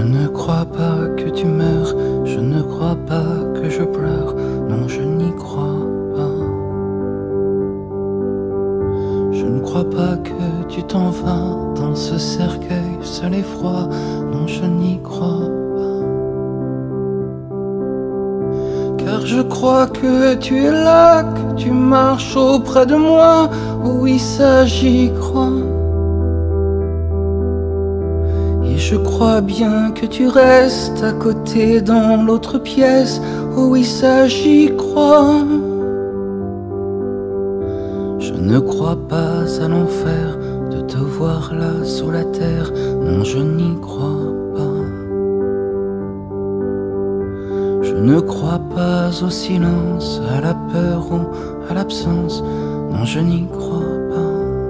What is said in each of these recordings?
ne crois pas que tu meurs, je ne crois pas que je pleure, non je n'y crois pas. Je ne crois pas que tu t'en vas dans ce cercueil seul et froid, non je n'y crois pas. Car je crois que tu es là, que tu marches auprès de moi, oui ça j'y crois. Et je crois bien que tu restes à côté dans l'autre pièce. Oh oui, ça j'y crois. Je ne crois pas à l'enfer de te voir là sous la terre. Non, je n'y crois pas. Je ne crois pas au silence, à la peur ou à l'absence. Non, je n'y crois pas.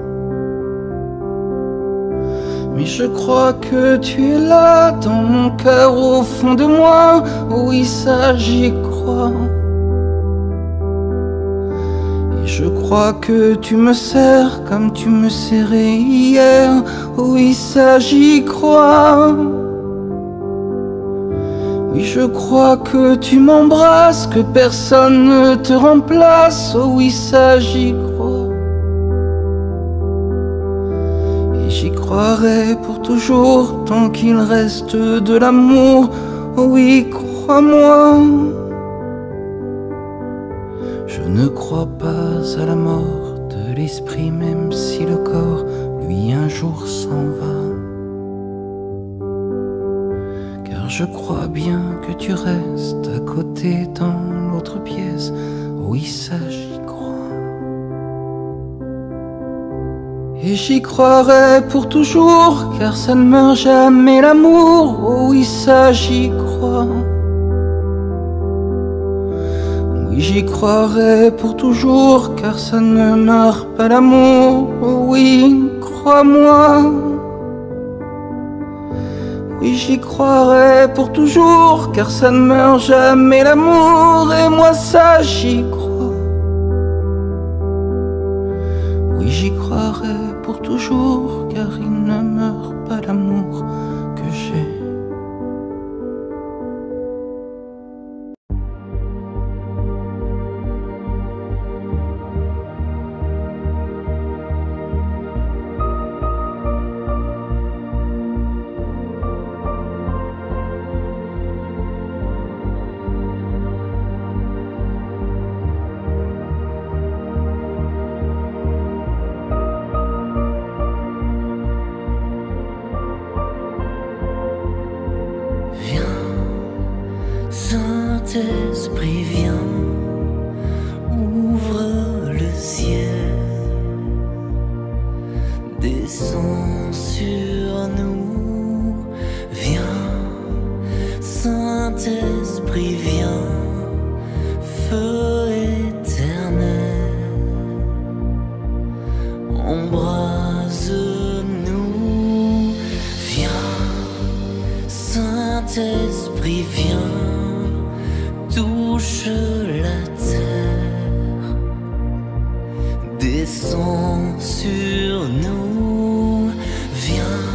Mais je crois que tu es là dans mon cœur au fond de moi. Oui, ça j'y crois. Et je crois que tu me serres comme tu me serrais hier. Oui, ça j'y crois. Oui, je crois que tu m'embrasses, que personne ne te remplace. Oh oui, ça j'y crois. Et j'y croirai pour toujours tant qu'il reste de l'amour. Oh oui, crois-moi. Je ne crois pas à la mort de l'esprit, même si le corps, lui, un jour s'en va. Car je crois bien que tu restes à côté dans l'autre pièce. Oui, ça j'y crois. Et j'y croirai pour toujours, car ça ne meurt jamais l'amour. Oh oui, ça j'y crois. Oui, j'y croirai pour toujours, car ça ne meurt pas l'amour. Oh oui, crois-moi. Oui, j'y croirai pour toujours, car ça ne meurt jamais l'amour. Et moi, ça, j'y crois. Oui, j'y croirai pour toujours, car il ne meurt pas l'amour que j'ai. Saint-Esprit, viens, ouvre le ciel, descends sur nous, viens, Saint-Esprit, viens, feu éternel, embrase-nous, viens, Saint-Esprit, viens touche la terre, descends sur nous, viens,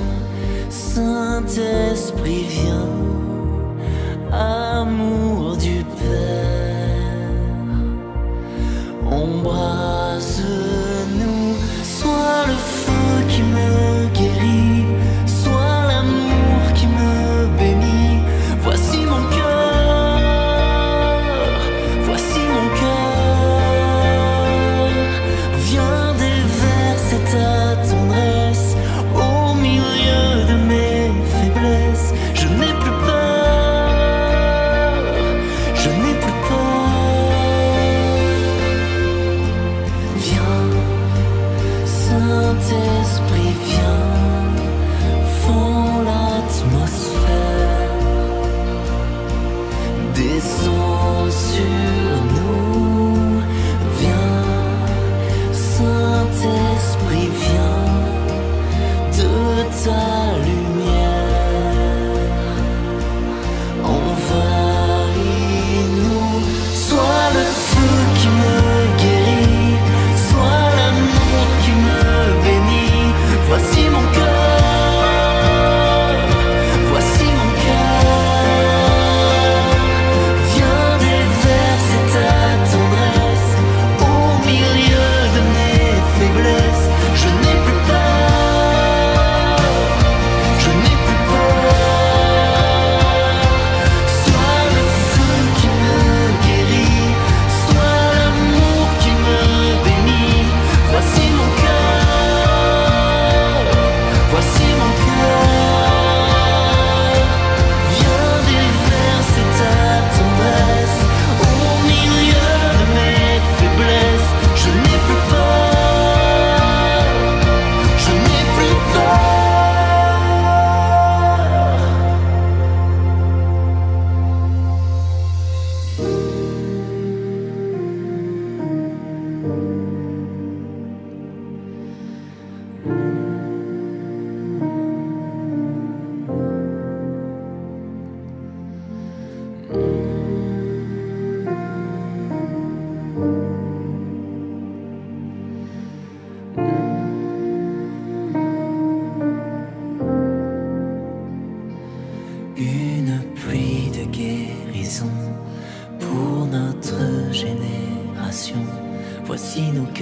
Saint-Esprit, viens, amour du Père, embrase-nous, sois le feu qui me guérit, sois l'amour qui me bénit, voici mon cœur. Voici mon cœur, viens déverser ta tendresse au milieu de mes faiblesses. Je n'ai plus peur, je n'ai plus peur. Viens, Saint-Esprit, viens, fends l'atmosphère. Descends sur nous, viens, Saint-Esprit, viens de ta lumière. Envahis-nous, sois le feu qui me guérit, sois l'amour qui me bénit. Voici mon cœur, voici mon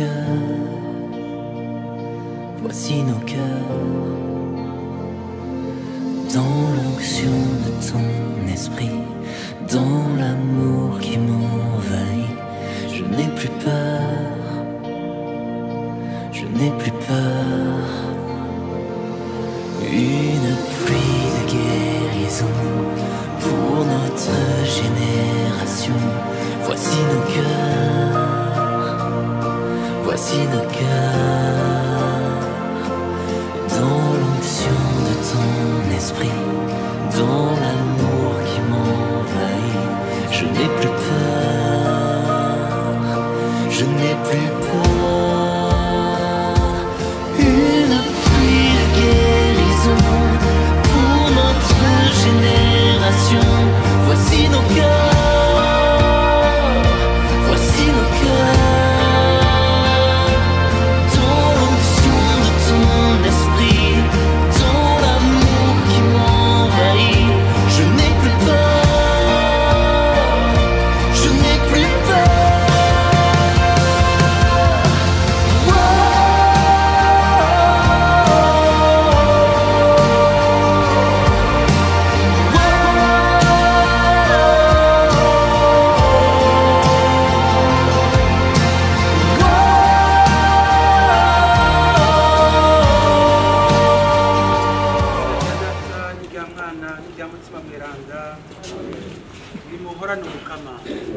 cœurs, voici nos cœurs, dans l'onction de ton esprit, dans l'amour qui m'envahit, je n'ai plus peur, je n'ai plus peur. Une pluie de guérison pour notre génération. Voici nos cœurs, voici nos cœurs. Dans l'onction de ton esprit, dans l'amour qui m'envahit, je n'ai plus peur, je n'ai plus peur. Une pluie de guérison pour notre génération. Voici nos cœurs, voici nos cœurs. Dans l'onction de ton esprit, dans l'amour qui m'envahit, je n'ai plus peur, je n'ai plus data n'irya mwana n'irya mutima mweranda nimuhorane umukama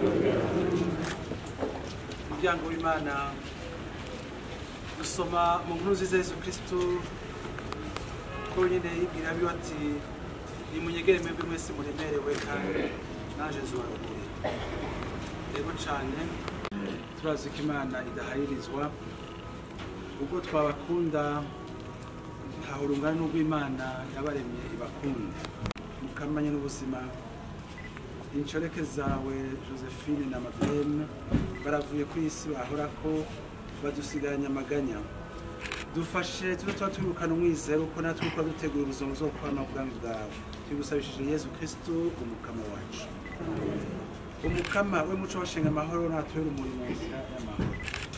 umuryango w'imana gusoma mu nkuru nziza yesu kristu ko nyine yibwira abiwe ati nimunyegere mwebwe mwese muremerewe kandi naje zubaruhure rero cane turazi ko imana idaharirizwa ubwo twabakunda ntaho rungana n'urw'imana yabaremye ibakunda mukamanye n'ubuzima inshoreke zawe josephine na madeleine baravuye ku isi bahora ko badusigaranye amaganya dufashe tuba tuba twirukana umwizero ko natwe ukora dutegura ubuzima zo kwama ubwami bwawe tubigusabishije yezu kristo umukama wacu umukama we muco washinga amahoro natubere umurimo mu nzira y'amahoro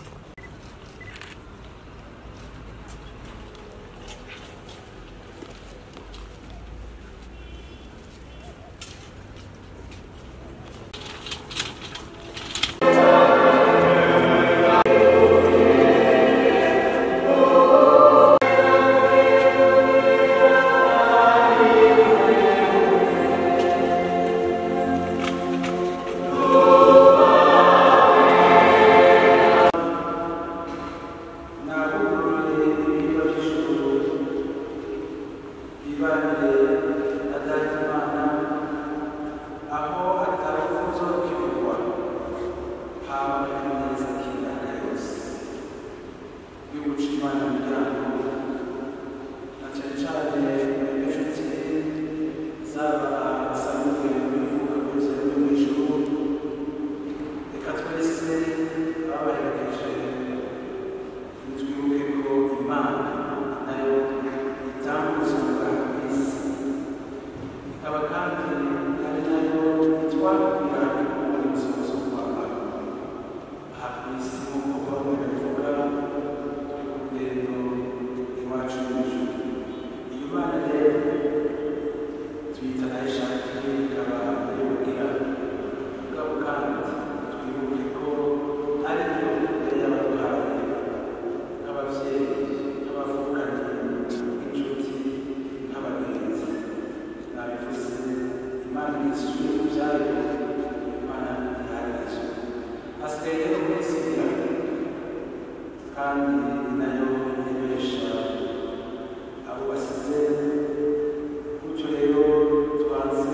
Reka twese ababaherekeje twibuke ko imana nayo itanga ubuzima bwa ku isi ikaba kandi ari nayo itwabwira muri ubuzima zo kwambara aha ku isi nk'uko bamwe babivuga turi ku rugendo iwacu mu ijuru iyo mana rero tuyita nayo ishakiye ikaba ayobwira mugabo kandi twibuke ko ari yo yari yabaduhaye nk'ababyeyi nk'abavukanyi nk'inshuti nk'abagenzi nabivuze imana ntisubiye mu byayo imana ntiharizwe hasigaye rero kwisigira kandi ni nayo ibesha abo basize gutyo rero twanze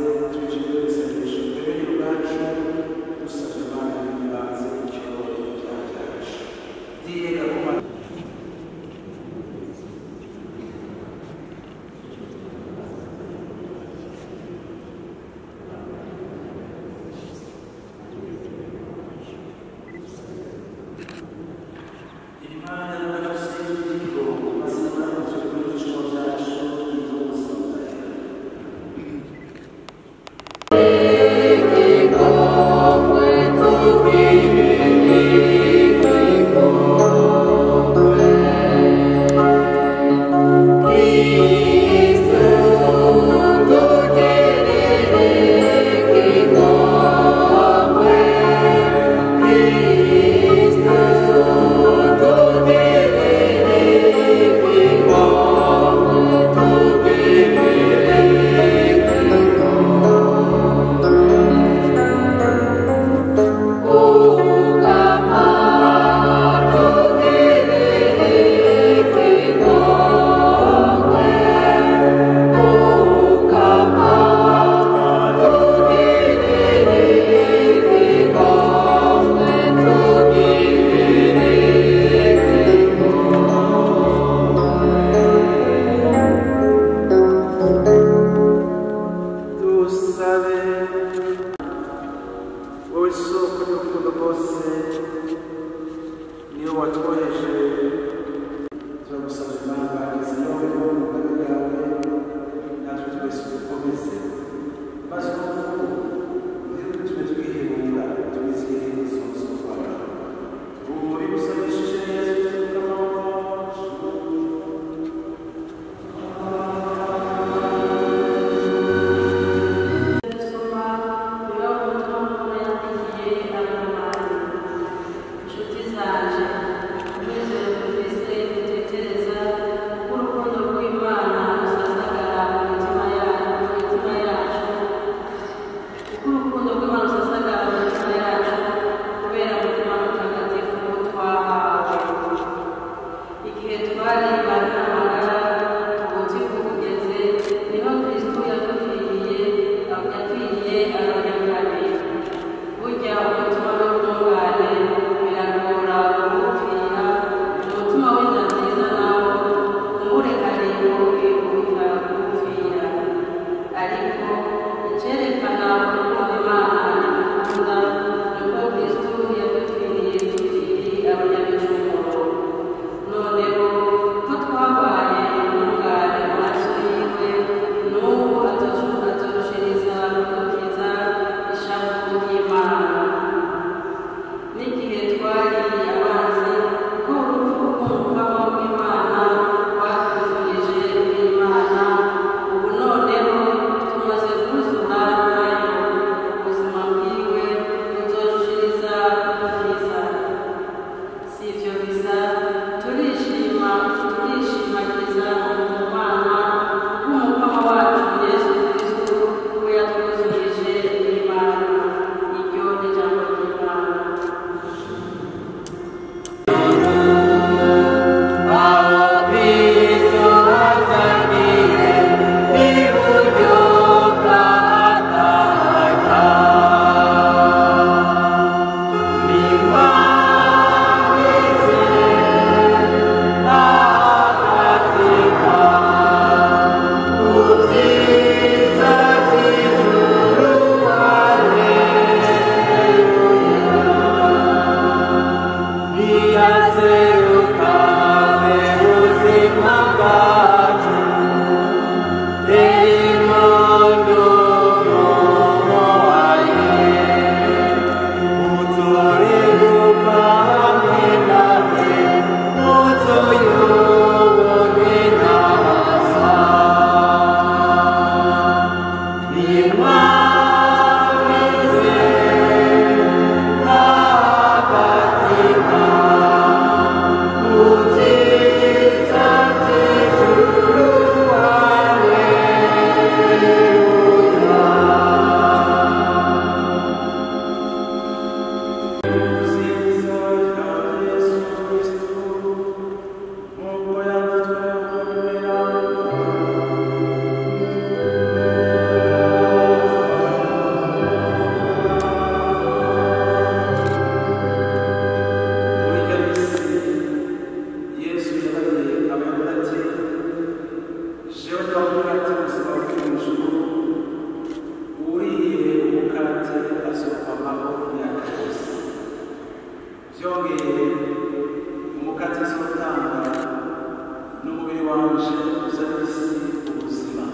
umukate ubuzima buri mu ijuru uriye umukate azokwamaho imyaka yose byongeye umukate uzotanga n'umubiri wanje uzana isi ubuzima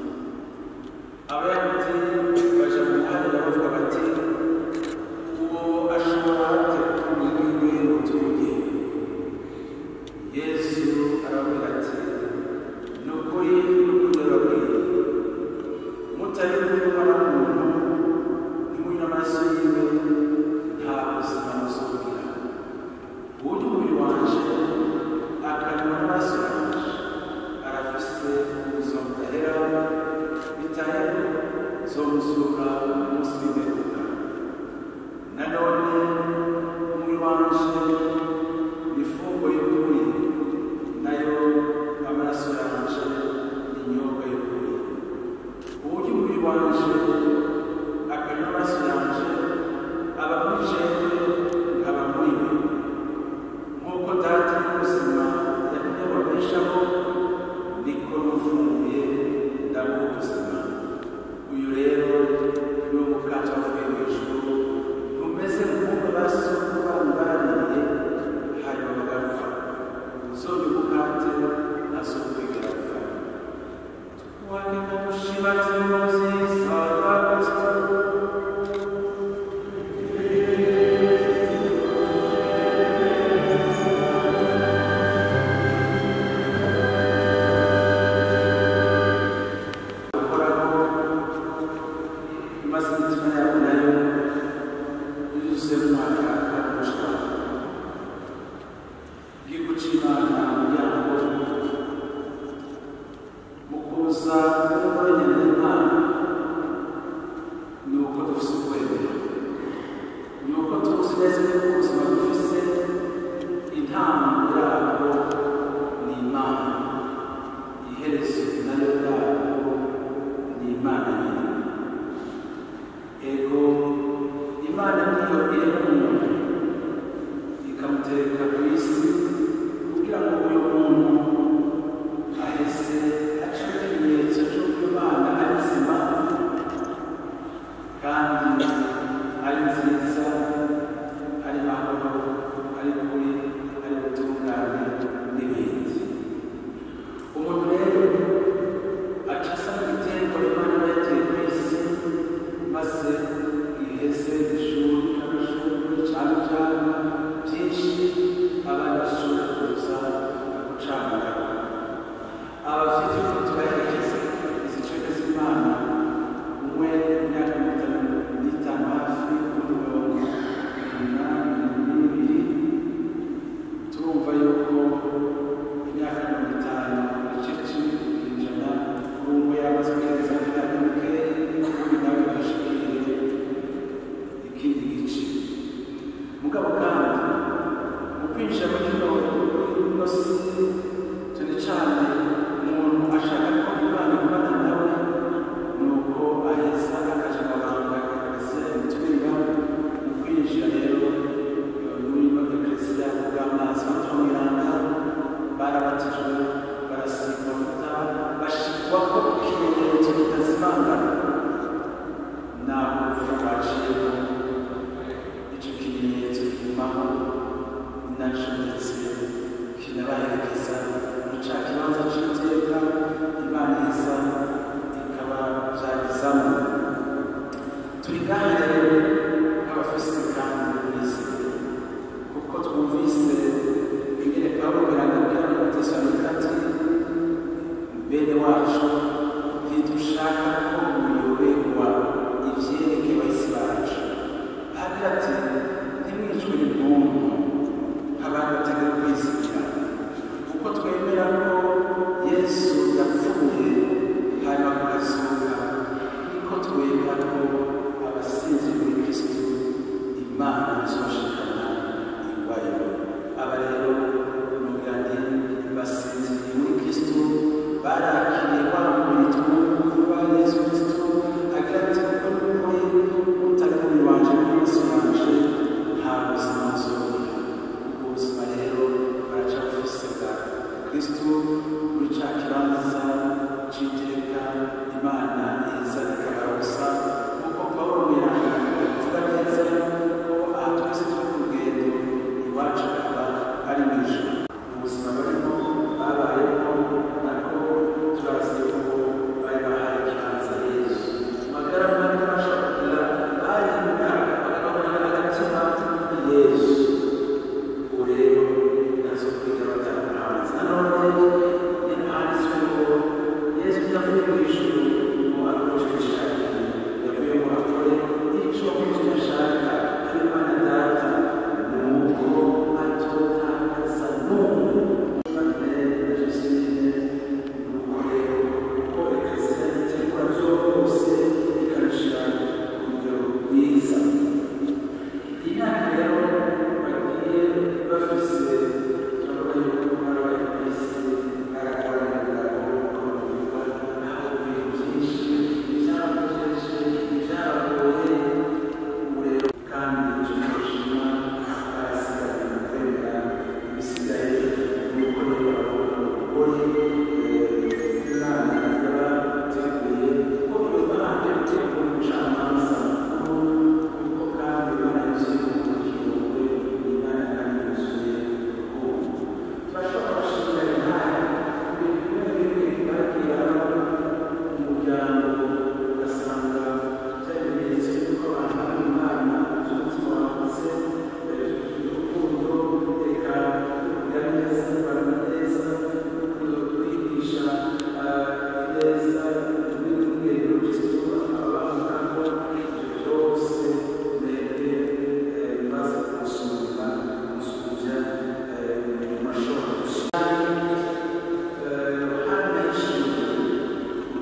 abayahudi baja mu muhanda bavuga bati uwo ashobora gutegura urwego rutuye yesu arababwira ati ni ukuri n'ukuri babwira mutari kumwe n'umwana w'umuntu ntimunywe amaraso yiwe nta buzima muzogira uburyo umubiri wanje akanywa n'amaraso yanje arafise ubuzima budahera bitaheho zomuzura umunsi w'imperuka nanone umubiri wanje ni ifunguro y'ukuri nayo amaraso yanje ni inyobwa y'ukuri uburyo umubiri wanje akanywa amaraso yanje aba muri jewe nkaba muri we nk'uko data y'ubuzima yatumye babeshaho niko n'ufunguye ndabuha ubuzima uyu rero ni wo mukate wavuye mu ijuru ntumeze nk'uko basoko banyu bariye hanyuma bagapfa uzonye umukate ntazokwigera gupfa wakeka gushima izo nziza za kristo uhoraho maze imitima yabo nayo yuzuze umwaka kamushwa igihugu cy'imana umuryango mu kuza n'umwanya n'imana ni uko dufite ukwemera ni uko tuzi neza yuko ubuzima dufise intango yabwo ni imana iherezo nayo yabwo ni imana nyine ego imana niyo irema umuntu ikamutereka ku isi kugira ngo uyu muntu ahese acire ikimenyetso cy'uko imana ari nzima kandi ari nziza ari mahoro ari kuri ari gutungane n'ibindi umuntu rero aca asa n'igiterwa imana iba yateye ku isi maze iheze ishuri n'amashuri cyane cyane byinshi abana bashobora kuza gucanga abafite ifoto baherekeza izi ncunga z'imana umwe imyaka mirongo itanu n'itanu hafi undi mirongo umunani n'ibiri turumva yuko imyaka mirongo itanu igice cy'ijana umwe yamaze kugeza ku myaka mikeya undi nawe agashikiriye ikindi gice mugabo kandi mu kwinjira muri kino ino si cyane cyane umuntu ashaka ko imana ibana nawe ni uko aheza akaja amabanga eklesiya imutumira mu kwinjira rero muri ino eklesiya bw'amazi batungirana barabatijwe barasigwa amavuta bashirwako ikimenyetso kitazimangana naho urupfu rwaciyemo icyo kimenyetso kigumaho nacyo ndetse kinabaherekeza muri cya kibanza cy'iteka imana iza ikaba byagezamo turi ngaha rero nk'abafise kandi bizeye kuko twumvise ingene pawulo birangabwira muri batesalonika ati bene wacu ntidushaka ko muyoberwa ivyerekeye abahisi bacu agira ati ntimwicwe n'impundu abantu bategera kwizigira kuko twemera ko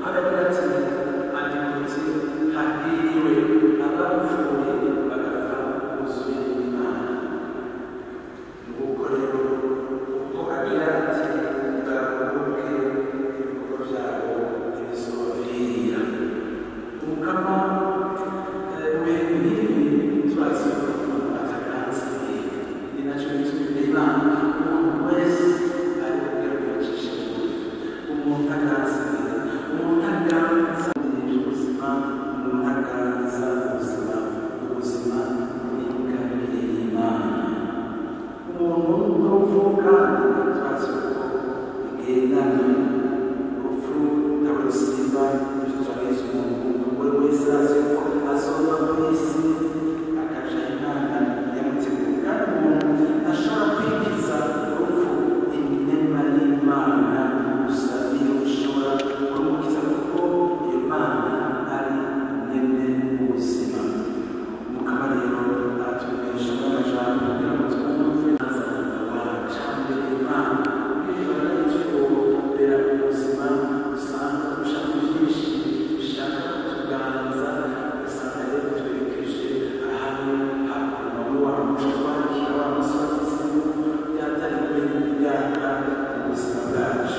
haragira ati andikutse hahiriwe abapfuye bagapfa buzuye imana nguko rero ubwo agira ati bwaruhuke ibikorwa byabo ntibizobavira umukama ibihe nk'ibi turazi ko atakanze ni nacyo bituma imana umuntu wese ari kubwira ko yacisha bugufi umuntu aganza umuntu aganza ubuzima umuntu aganza ubuzima ubuzima ni ingabire y'imana umuntu n'urupfu kandi turazi ko bigendana urupfu ntawe rusiba ibyo turabizi umuntu buri wese azi ko azova ku isi akaja imana yamuteguye kandi umuntu ashobora kwikiza urupfu inema y'imana gusa iyo ushobora kumukiza kuko iyo mana ari nyene ubuzima mukama rero atubesha n'amajambo kugira ngo twumve azana wacu mbere imana kwibara ituyobera ubuzima usanga ushaka byinshi bishaka kutuganza usanga rero twerekeje ahantu hakuno muri wa muco twakira wa musozi yatari kure y'imyaka mu buzima bwacu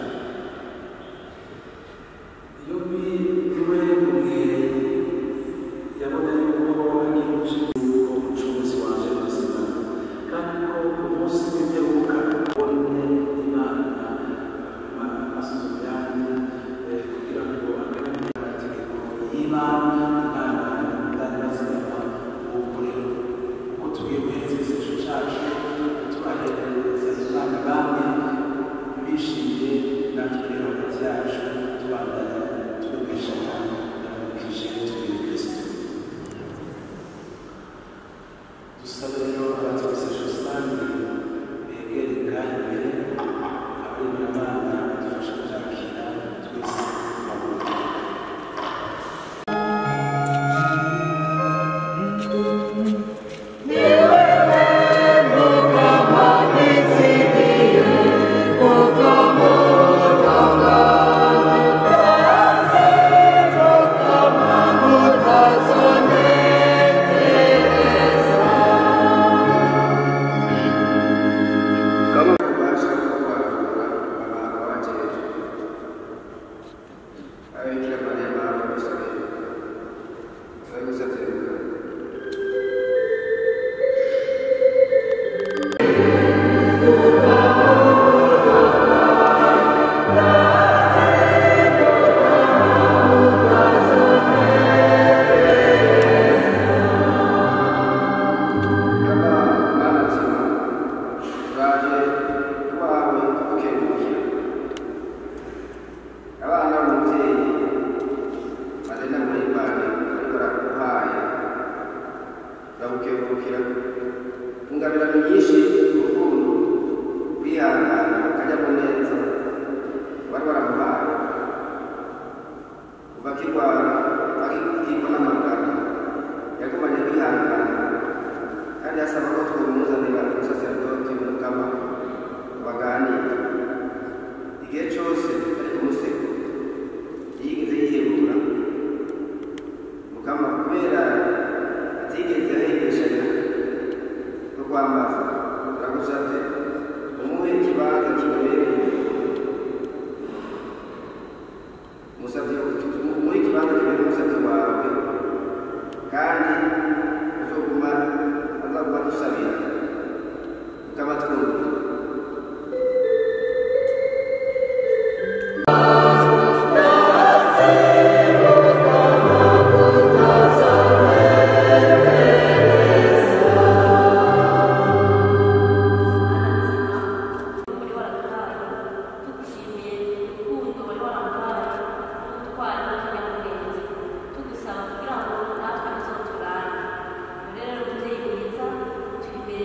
iyo biriwe mu gihe yabona yuko agiye gucika umucunguzi waje ubuzima kandi ko umunsi w'imperuka ubone imana amaso yanyu kugira ngo amenye amategeko y'imana imana imana bazigama ubu rero uko tugiye guheza igisesho cyacu tubahereza imana bamwe bishimiye natwe rero hagati yacu tubandanya tubigishanya n'ababikije tubiri kristo dusabe rero abatubisesho rusange begere bwari imbere abari abana badufasha kubyakira twese babona kama kubasha kubarura abantu bakeje abikira mariya mama w'isirayeli turagusabye kama mana nzima turaje iwawe tukengurukira abana b'umubyeyi bazenda muri imana ariko baraguhaye bagukengurukira ingabirano nyinshi urukundo kwihangana akanyamuneza bari baramuhaye kuva akirwara akikwa n'amagara yagumanye kwihangana kandi asaba ko twamuzanira umusaserdoti mukama baganira igihe cyose ari ku musego yigeze yihebura mukama kubera atigeze ahengeshanya no kwamaza turagusabye umuhe ikibanza kimubereye umusabye umuhe ikibanza kibereye umusabye wawe kandi uzoguma azaguma dusabira tukaba twumva wari waraduhaye tugushimiye urukundo wari waramuhaye ubutwari n'akanyamuneza tugusaba kugira ngo natwe bizoturane rero rero umubyeyi mwiza turi imbere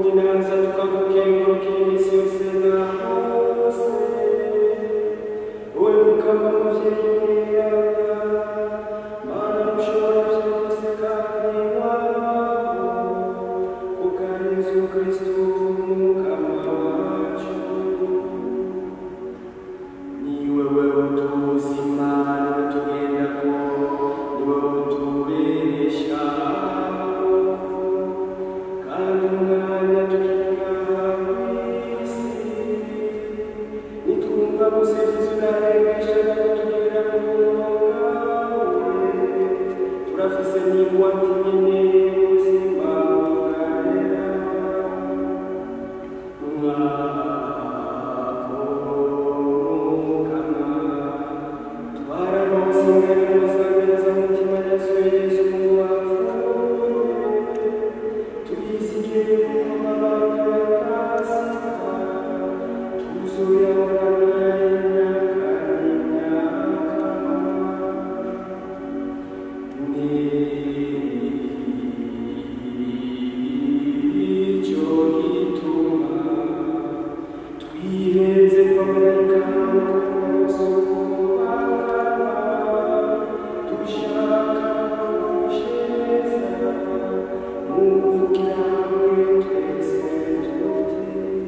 tukuninaza tukagukengurukira iminsi yose na hose wowe mukama muvyeyi mweranda mana mushobora vyose kandi wabaho kubwa yesu kristu mukama wacu ni wewe utuzima niwe tugendako ni wewe utubeshaho kandi umwanya tukinga kw'isi nitwumva gusingiza unarengesha nabo tugera ku murongo wawe turafise n'ingwate nini ubuzima bwarera Nicyo gituma twiheze kwa marayika musubangana dushaka kugusheza muvugira hamwe twese tuti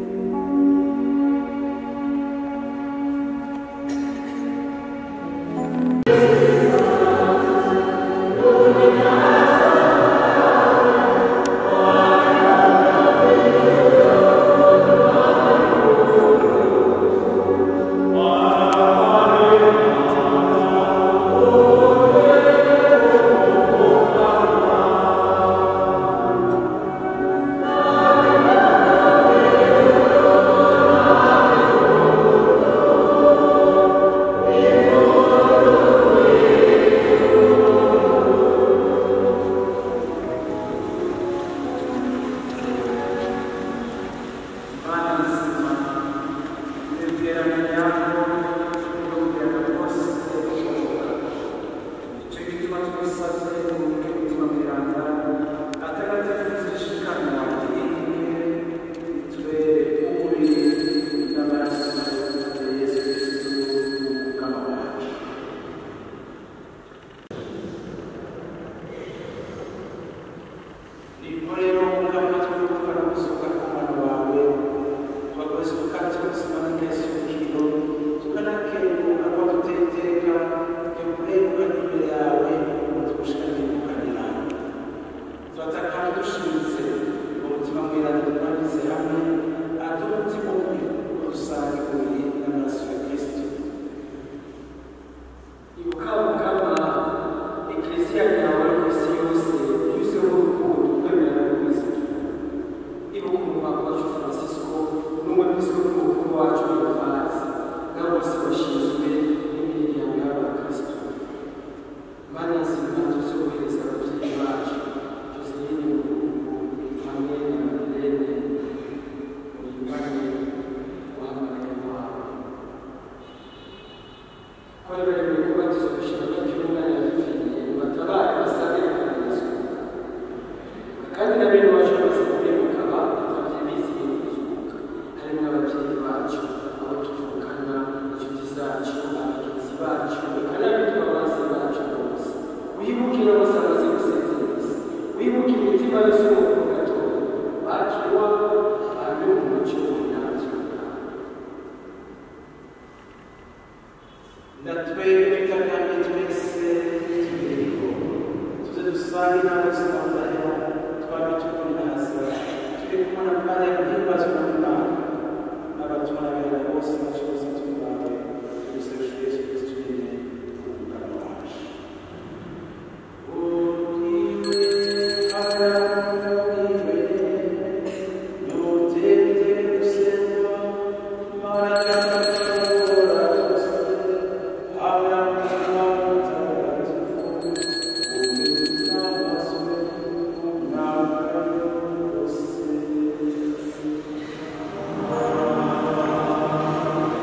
rero umugabo turi gufana gusohoka ku mwana wawe abakozi kandi ubuzima bw'ingeso y'ubukiro tukanakenguka ko tuteteka yo kurenguka n'imbere yawe ngo tugushikane kuganira tuza kandi dushinze umutima mweranda twanditse hamwe aduha umutima umwe rusange uri n'amaraso ya kristo ibuka mukama ekleziya yawe ku isi yose yuzuyeho urukundo kwemera no kwizera ibuka umupapa wacu francisco n'umwepiskopi mukuru wacu elifazi n'abo bose bashinzwe n'imiryango y'abakristo mana nzima tuzohereza ababyeyi bacu joseline mukungu hamwe na madelene muhimbane wahamagaye wawe kwari bari mu kubatiza gushima cy'umwana yadupfiriye batabare basange bakagezwa kandi na bene wacu bose kuremuka batavye biziye kuzuka harimo ababyeyi bacu abo tuvukana inshuti zacu abagenzi bacu eka n'abitwa abansi bacu bose wibukire bose amaze gusezereza wibukire imitima yose yo mu gatondo bakiriwa bame mu muco ntabyo ndatwebwe tutagamye twese tubiriho tuze dusange n'abuzima budahera twaba tukundaza turi kumwe na mariya muhimbazwa n'imana n'abatuma n'abera bose bacuruza turi bawe tuguseje yesu kristo nyine umugabo wacu Amen.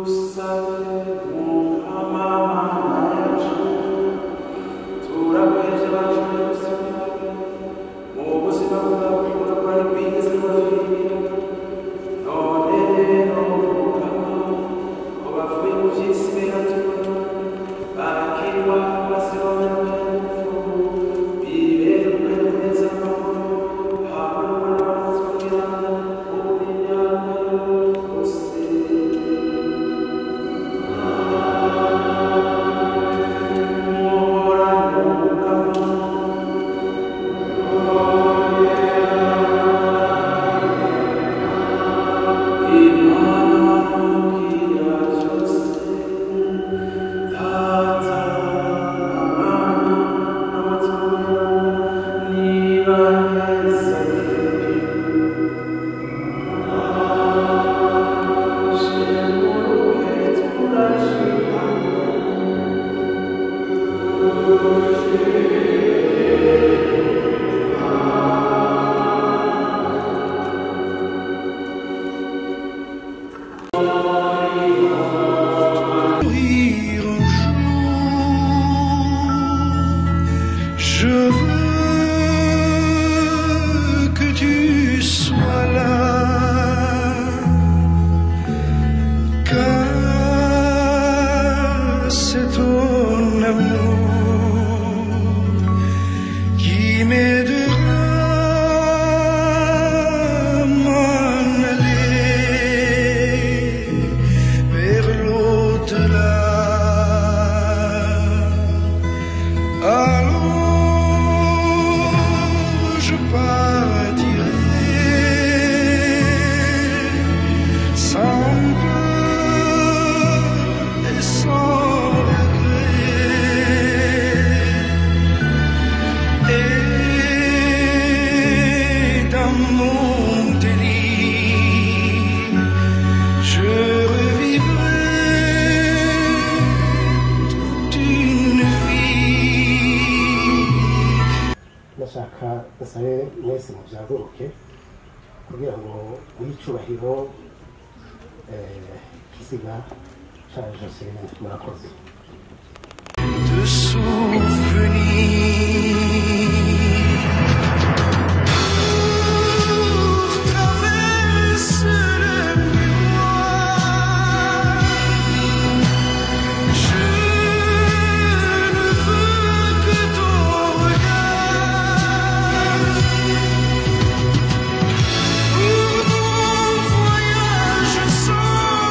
mourir un jour. Je veux que tu sois là. Car c'est ton amour qui m'aidera à m'en aller vers l'au-delà. Alors je partirai sans peur et sans regret. Et dans mon délire, je revivrai toute une vie. ndashaka basabe mwese mubyaguruke kugira ngo w'icubahiro kisiga ca joseline murakoze de souvenirs. Pour traverser le miroir, je ne veux que ton regard. Pour mon voyage sans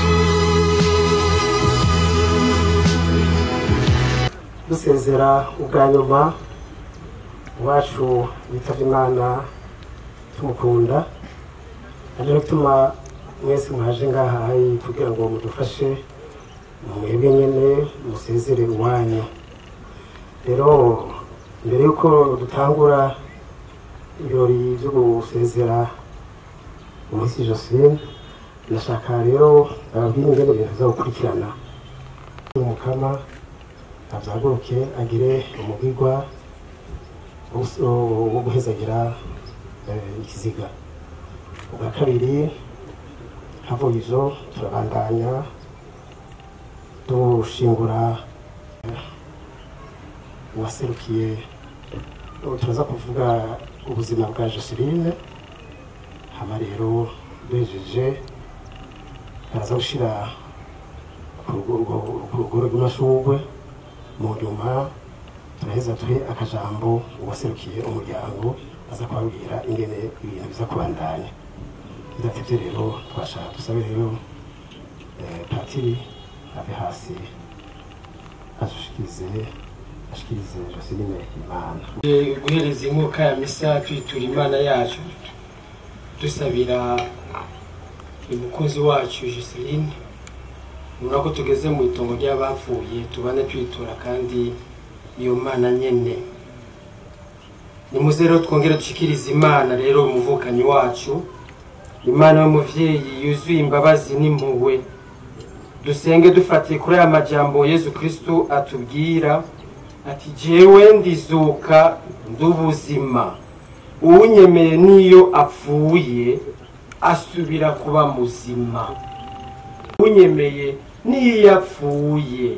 retour. dusezera ubwa nyuma iwacu witabye imana tumukunda ari gutuma mwese mwaje ngaha kugira ngo mudufashe mwebwe nyine musezere iwanyu rero mbere y'uko dutangura ibirori byo gusezera umunsi joseline ndashaka rero ababwira ingene ibintu biza gukurikirana umukama abyaguruke agire umugigwa wo- wo guhezagira eh, ikiziga ubwa kabiri havuye ivyo turabandanya dushingura eh, uwaserukiye ubu turaza kuvuga ubuzima bwa joseline hama rero duhejeje baraza gushira ku rugo- ku rugoro rw'amashurwe mu nyuma turaheza tuhe akajambo uwaserukiye umuryango aza kubabwira ingene ibintu biza kubandanya bidatevye rero twashaka dusabe rero eh, patiri ave hasi adushikirize ashikirize joseline imana guhereza inkuka ya misa twitura imana yacu dusabira umukozi wacu Joseline ubona ko tugeze mu itongo ry'abapfuye tubane twitura kandi iyo mana nyene nimuze rero twongere dushikirize imana rero umuvukanyi wacu imana y'umuvyeyi yuzuye imbabazi n'impuhwe dusenge dufatiye kuri aya majambo yezu kristu atubwira ati jewe ndizuka nd'ubuzima uwunyemeye n'iyo apfuye asubira kuba muzima unyemeye n'iyo yapfuye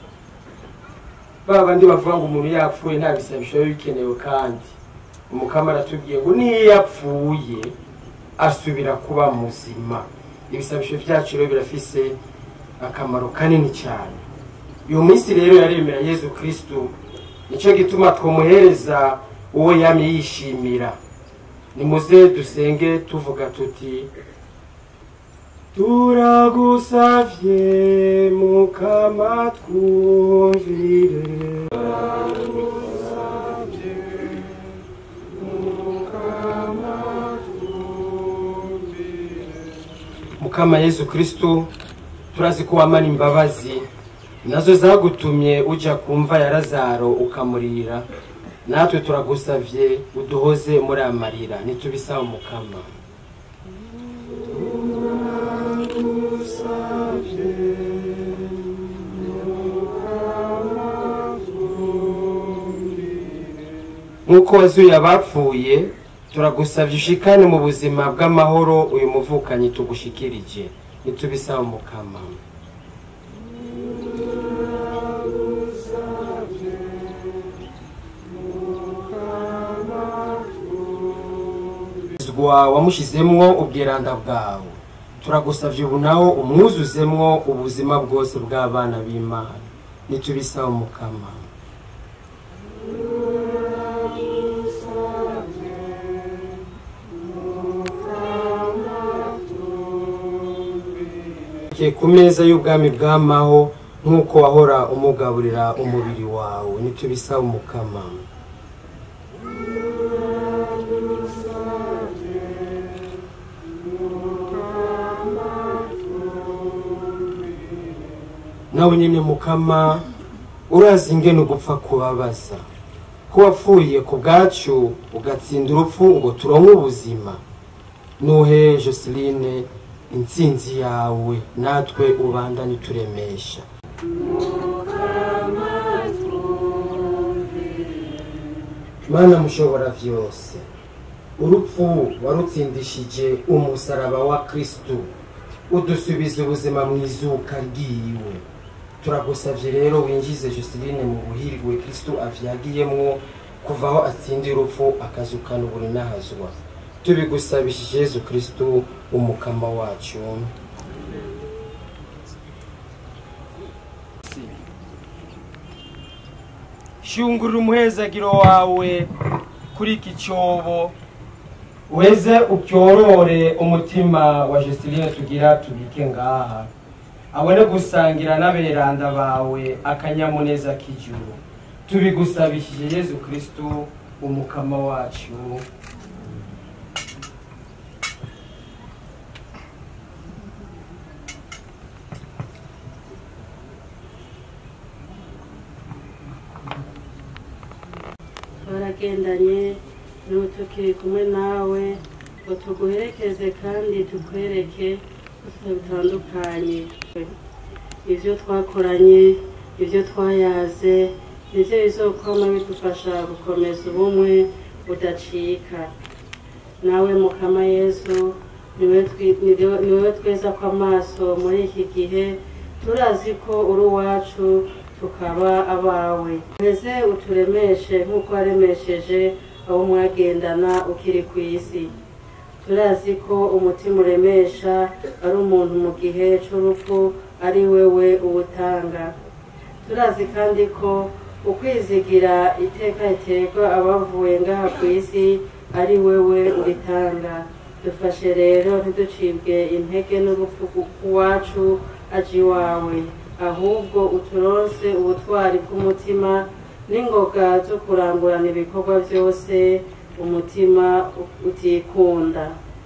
ba bandi bavuga ngo umuntu yapfuye nta bisabisho biba bikenewe kandi umukama aratubwiye ngo n'iyo yapfuye asubira kuba muzima ibisabisho byacu rero birafise akamaro kanini cyane uyu munsi rero yaremera yezu kristu nicyo gituma twumuhereza uwo yamye yishimira nimuze dusenge tuvuga tuti turagusavye mukama twumvire mukama yezu kristu turazi ko wamara imbabazi nazo zagutumye uja kumva ya lazaro ukamurira natwe turagusavye uduhoze muri amarira nitubisaba mukama nk'uko wazuye abapfuye turagusavye ushikane mu buzima bw'amahoro uyu muvukanyi tugushikirije nitubisaba mukama Zwa wamushizemwo ubwiranda bwawe turagusavye ubu nawo umwuzuzemwo ubuzima bwose bw'abana b'imana nitubisaba mukama Ke ku meza y'ubwami bw'amaho nk'uko wahora umugaburira umubiri wawe nitubisaba umukama nawe nyine mukama urazi ingene ugupfa kubabaza ko wapfuye ku bwacu ugatsinda urupfu ngo turonke ubuzima nuhe joseline intsinzi yawe natwe ubandanye uturemesha mana mushobora vyose urupfu warutsindishije umusaraba wa kristu udusubiza ubuzima mu izuka ryiwe turagusavye rero winjize joseline mu buhirwe kristu avyagiyemwo kuva aho atsindira urupfu akazukana uburi n'ahazwa tubigusabishije yezu kristu umukama wacu shungurura umuhezagiro wawe kuri iki cyobo weze upyorore umutima wa Joseline tugira tubike ngaha abone gusangira n'aberanda bawe akanyamuneza k'ijuru tubigusabishije yezu kristu umukama wacu twaragendanye n'ubu tukiri kumwe nawe ngo tuguherekeze kandi tukwereke utuntu bitandukanye ibyo twakoranye ibyo twayaze nibyo bizokwama bidufasha gukomeza ubumwe budacika nawe mukama yesu niwe twi- niwe- niwe tweza ko amaso muri iki gihe turazi ko uri uwacu tukaba abawe mbese uturemeshe nk'uko waremesheje abo mwagendana ukiri ku isi turazi ko umutima uremesha ari umuntu mu gihe cy'urupfu ari wewe uwutanga turazi kandi ko ukwizigira iteka riterwa abavuye ngaha ku isi ari wewe uritanga dufashe rero ntiducibwe intege n'urupfu rwacu aje iwawe ahubwo uturonse ubutwari bw'umutima n'ingoga zo kurangurana ibikorwa byose umutima utikunda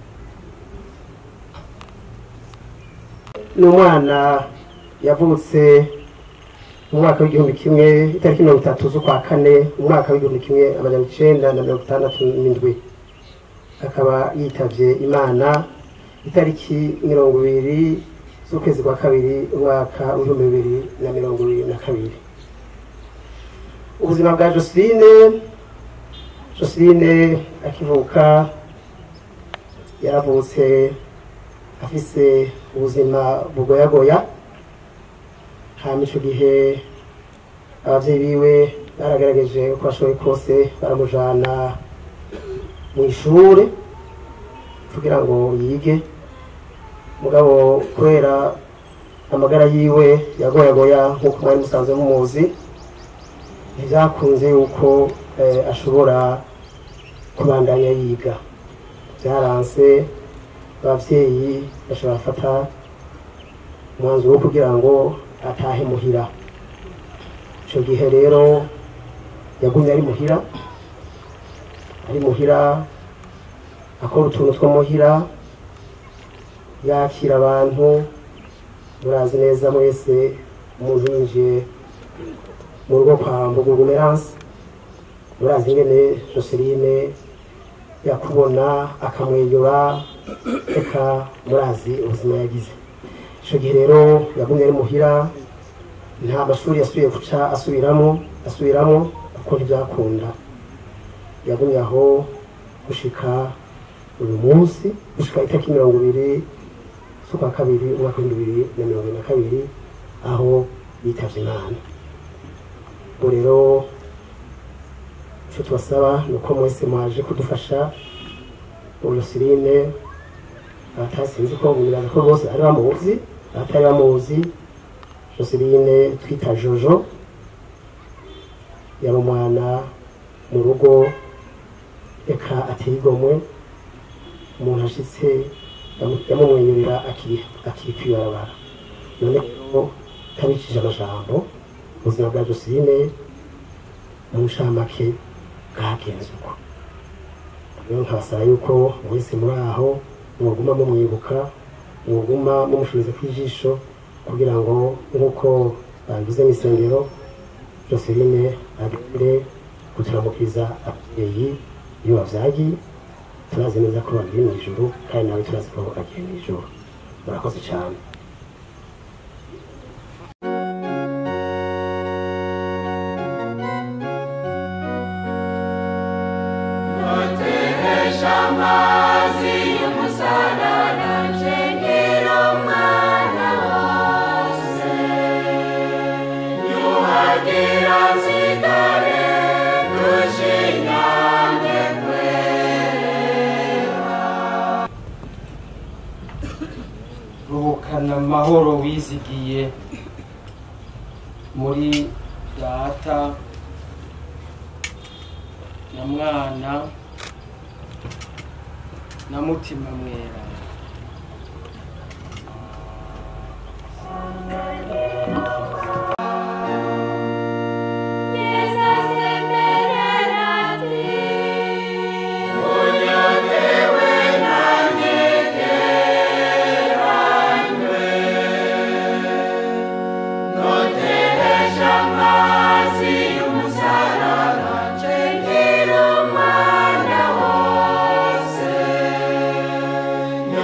ni umwana yavutse mu mwaka w'igihumbi kimwe itariki mirongo itatu z'ukwa kane mu mwaka w'igihumbi kimwe amajana icenda na mirongo itandatu n'indwi akaba yitavye imana itariki mirongo ibiri z'ukwezi kwa kabiri umwaka w'ibihumbi bibiri na mirongo ibiri na kabiri ubuzima bwa joseline joseline akivuka yaravutse afise ubuzima bugoyagoya hama ico gihe abavyeyi biwe baragaragaje uko bashoboye kose baramujana mu ishure kugira ngo yige mugabo kubera amagara yiwe yagoyagoya nk'uko mwari musanzwe mumuzi ntibyakunze yuko eh, ashobora kubandanya yiga byaranse abavyeyi bashobora gufata umwanzuro wo kugira ngo atahe muhira ico gihe rero yagumye ari muhira ari muhira akora utuntu two muhira yakira abantu murazi neza mwese umuntu yinjiye mu rugo kwa mbugugu meranse murazi ingene joseline yakubona akamwenyura reka murazi ubuzima yagize ico gihe rero yagumye ari muhira nta mashuri yasubiye guca asubiramo asubiramo kuko ntibyakunda yagumye aho gushika uyu munsi gushika itariki mirongo ibiri z'ukwa kabiri umwaka w'ibihumbi bibiri na mirongo ibiri na kabiri aho yitavye imana ubu rero ico tubasaba ni uko mwese mwaje kudufasha urusirine abatasinzi ko bibaza ko bose ari bamuzi abatari bamuzi joseline twita jojo yari umwana mu rugo reka ateye igomwe umuntu ashitse yamu- yamumwenyurira akiri akiri kwibarabara none rero tabicishije amajambo ubuzima bwa joseline mu nshamake bwagenze uko rero nkabasaba yuko mwese muri aho mwoguma mumwibuka mwoguma mumushuriza ku ijisho kugira ngo nk'uko babivuze mu isengero joseline agende guturamukiza ababyeyi iyo bavyagiye turazi neza ko bagiye mu ijuru kandi nawe turazi ko agiye mu ijuru murakoze cyane ruhukana amahoro wizigiye muri data na mwana na mutima mwera Yo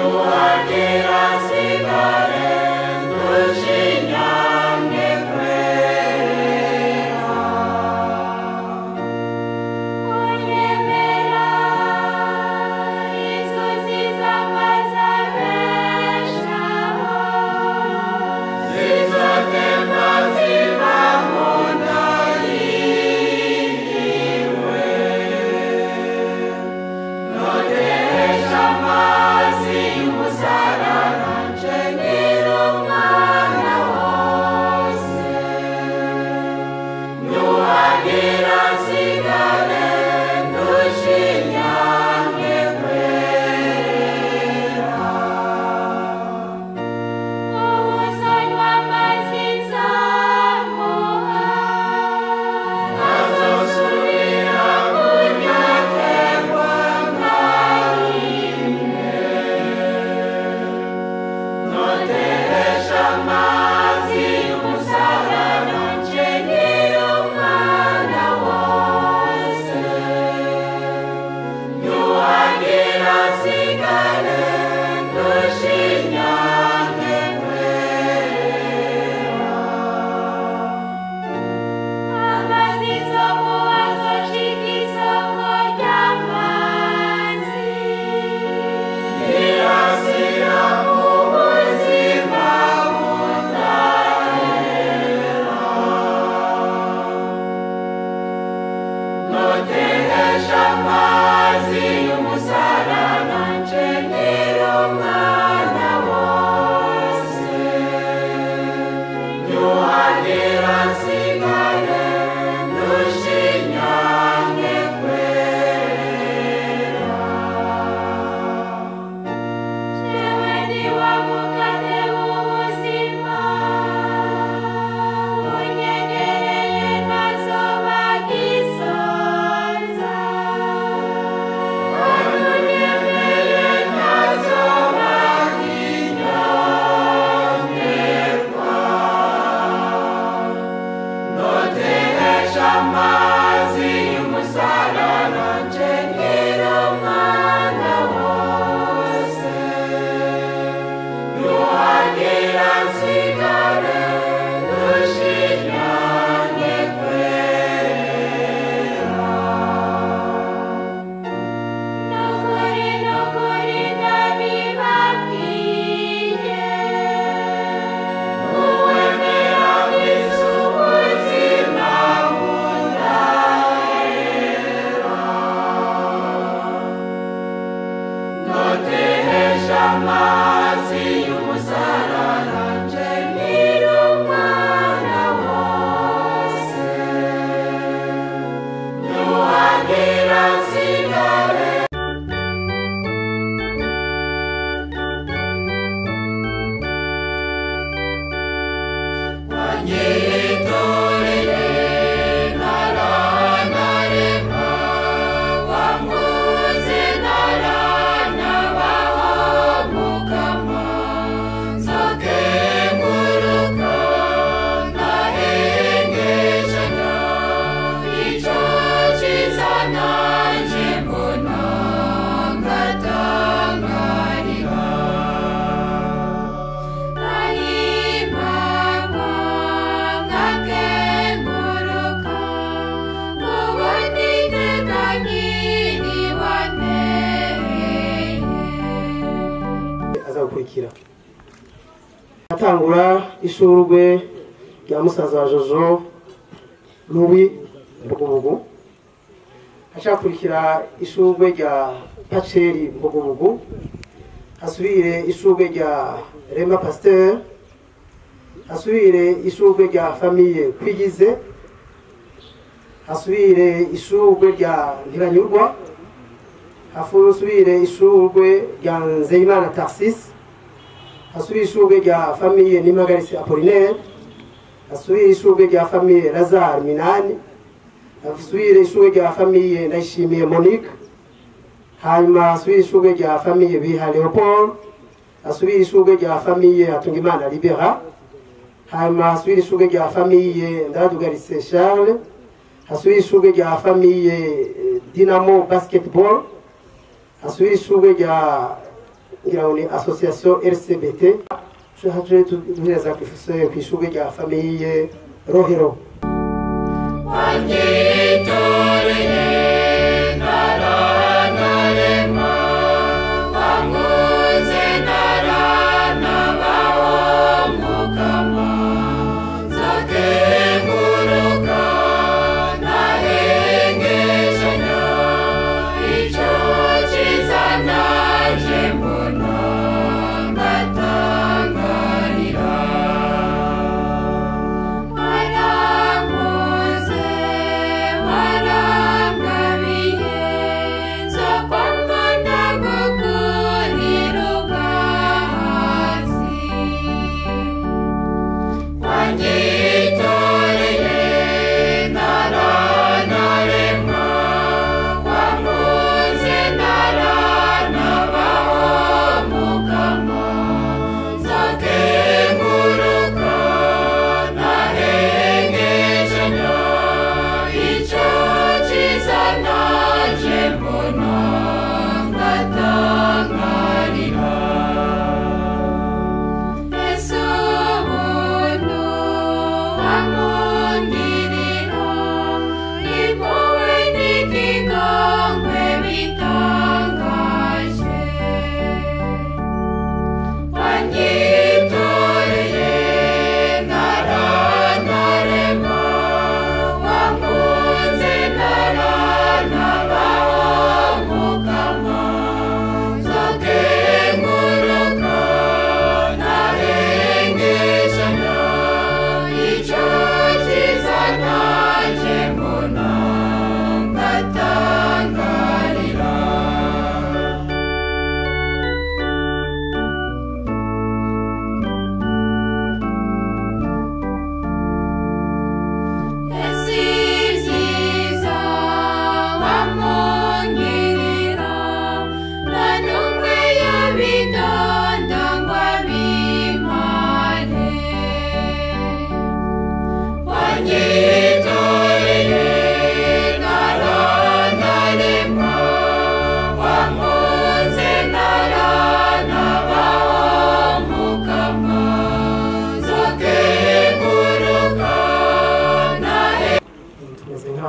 azagukurikira atangura ishurwe rya musaza wa jojo louis mbugubugu hacakurikira ishurwe rya paceri mbugubugu hasubire ishurwe rya rema pasteur hasubire ishurwe rya famiye kwigize hasubire ishurwe rya ntibanyurwa hasubire ishurwe rya nzeyimana tarsis hasubire ishurwe rya famiye nimagarisi apolinaire hasubire ishurwe rya famiye lazare minani hasubire ishurwe rya famiye ndayishimiye monique hanyuma hasubire ishurwe rya famiye biha leopold hasubire ishurwe rya famiye hatungimana libera hanyuma hasubire ishurwe rya famiye ndadugarise charles hasubire ishurwe rya famiye eh, dinamo basketball hasubire ishurwe rya ngira ngo ni association rcbt haje duhereza ku ishurwe rya famiye rohero Waramuze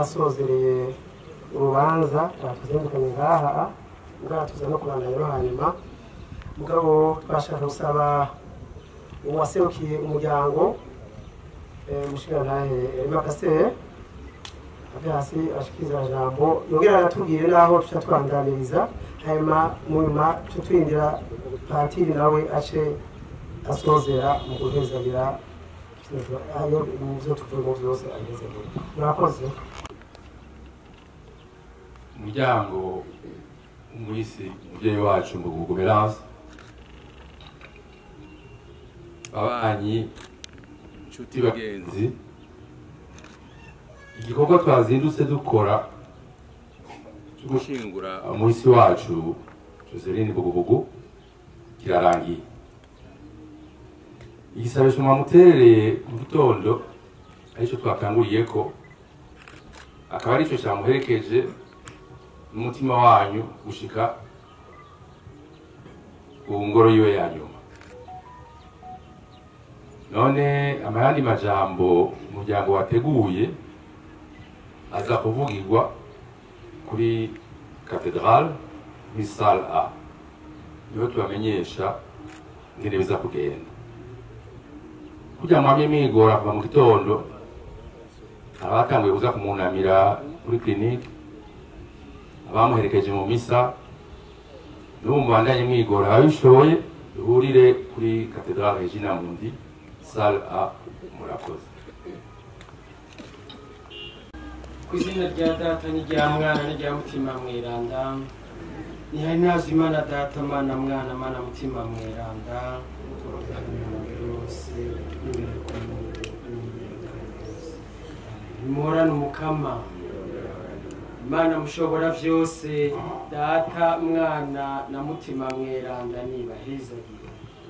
twarasozereye urubanza tuzindukanye ngaha ngaha tuza no kurandanya no hanyuma mugabo twashaka gusaba uwaserukiye umuryango umushikirantahe makasere ave hasi ashikiriza jambo yongera aratubwire naho tuca twanganiriza hanyuma mu nyuma tuca twinjira patiri nawe ace asozera mu guhezagira ayo mu byo tuvuyemo byose ahezagira murakoze umuryango umwisi umubyeyi wacu ngo gugumeranse ababanyi inshuti bagenzi igikorwa twazindutse dukora cyo gushingura umuhisi wacu joseline bugubugu kirarangiye igisabisho mwamuterereye mu gitondo aricyo twakanguriye ko akaba aricyo cyamuherekeje n'umutima wanyu gushika ku ngoro yiwe ya nyuma none amayandi majambo umuryango wateguye aza kuvugirwa kuri katedrale muri sale a niho tubamenyesha ingene biza kugenda kugira mwamye mwigora kuva mu gitondo abatanguye kuza kumunamira kuri kirinike abamuherekeje mu misa n'ubu mubandanye mwigora ababishoboye duhurire kuri katedrale regina mundi sale a murakoze ku izina rya data n'irya mwana n'irya mutima mweranda nihari nazo imana data mana mwana mana mutima mweranda yose nimurane umukama imana mushobora vyose data mwana na mutima mweranda nibahezagire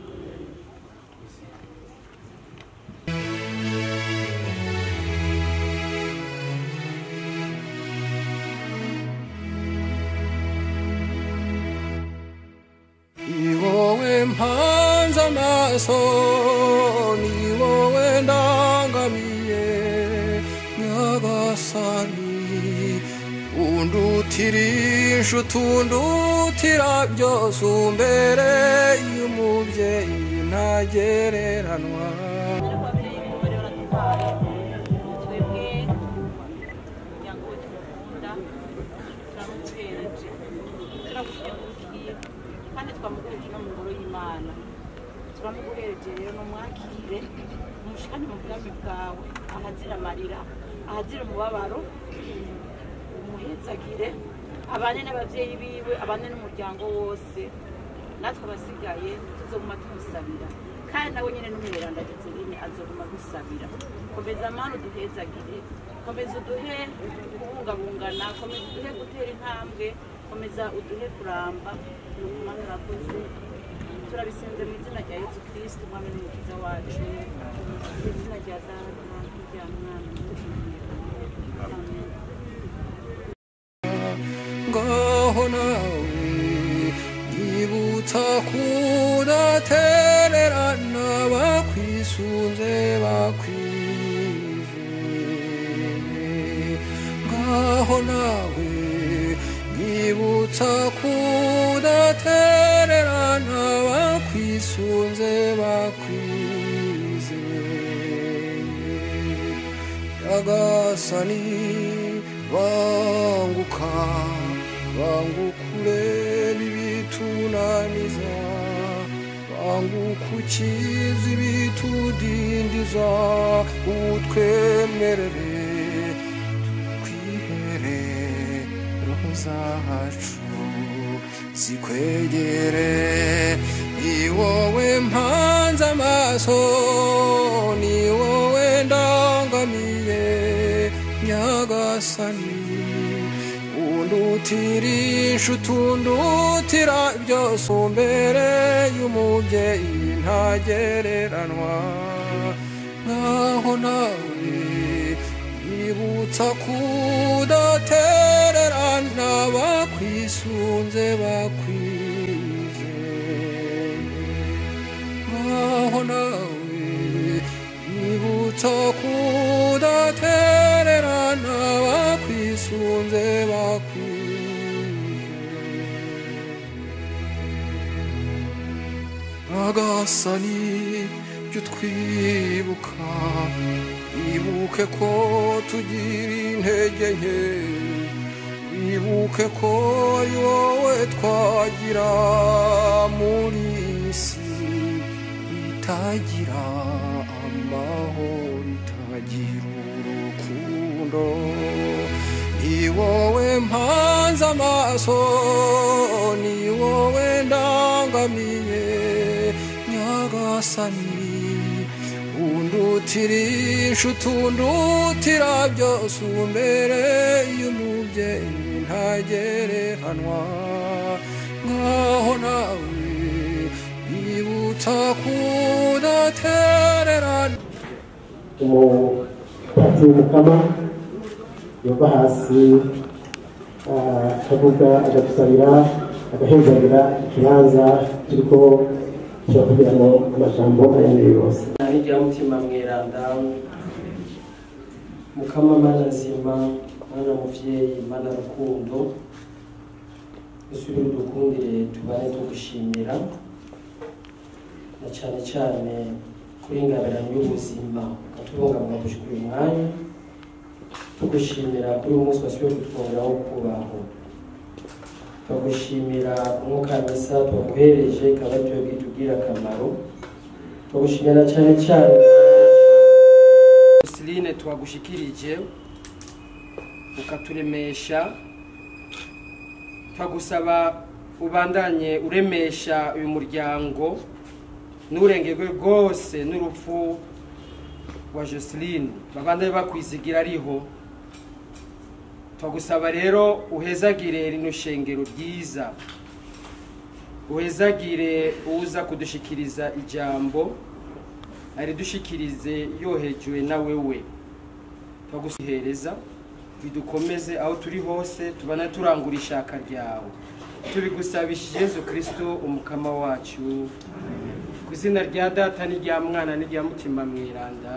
ni wowe mpanze amaso ni wowe ndangamiye nyagasani undutirisha utundutira byose umbere y'umubyeyi ntagereranwa twebwe umuryango we tumukunda turamutereje turagushyigikiye ubwiwe kandi twamuguhereje no mu ngoro y'imana turamuguhereje rero numwakire umushikane mu bwami bwawe ahazira amarira ahazira umubabaro umuhezagire abane n'ababyeyi biwe abane n'umuryango wose natwe abasigaye tuzoguma tumusabira kandi nawe nyine n'umweranda Joseline azoguma dusabira komeza mani uduhezagire komeza uduhe kubungabungana komeza uduhe gutera intambwe komeza uduhe kuramba ni ukumana urakoze turabisenze mu izina rya yesu kirisiti umwami n'umukiza wacu mu izina rya data n'irya mwana Amen. ngaho nawe nyibutsa kudatererana bakwisunze bakwije ngaho nawe nyibutsa kudatererana bakwisunze bakwize yagasani banguka bangukure bibitunaniza bangukukiza ibitudindiza utwemerere twihere roho zacu zikwegere ni wowe mpanze amaso ni wowe ndangamiye nyagasani undutirisha utundutira byose umbere y'umubyeyi ntagereranwa nkaho nawe yibutsa kudatererana bakwisunze bakwize nkaho nawe yibutsa kudatererana bakwisunze nyagasani jya utwibuka wibuke ko tugira intege nke wibuke ko ari wowe twagira muri iyi si itagira amahoro itagira urukundo ni wowe mpanze amaso ni wowe ndangamiye nyagasani undutira inshuti undutira byose umbereye umubyeyi ntagereranwa nkaho nawe yibutsa kudatererana umupatiri w'umukama yova hasi ah, akavuga agadusabira agahezagira ikibanza kiriko kirakugira ngo amajambo ayanire yose hirya y'umutima mweranda mukama mana nzima mana muvyeyi mana rukundo usubire udukundire tubane tugushimira na cane cane kuri ingabirano y'ubuzima ukatubungabunga gushika uyu mwanya tugushimira kuri uyu munsi wasubiye kutwongeraho kubaho turagushimira umwuka misa twaguhereje ikaba ari twebwe itugirira akamaro turagushimira cyane cyane Celine twagushikirije ukaturemesha twagusaba ubandanye uremesha uyu muryango n'urengerwe rwose n'urupfu wa Joseline babandanye bakwizigira ariho twagusaba rero uhezagire rino shengero ryiza uhezagire uza kudushikiriza ijambo aridushikirize yohejwe na wewe twagusihereza bidukomeze aho turi hose tubana turangura ishaka ryawe tubigusabishije yezu kristo umukama wacu ku izina rya data n'irya mwana n'irya mutima mweranda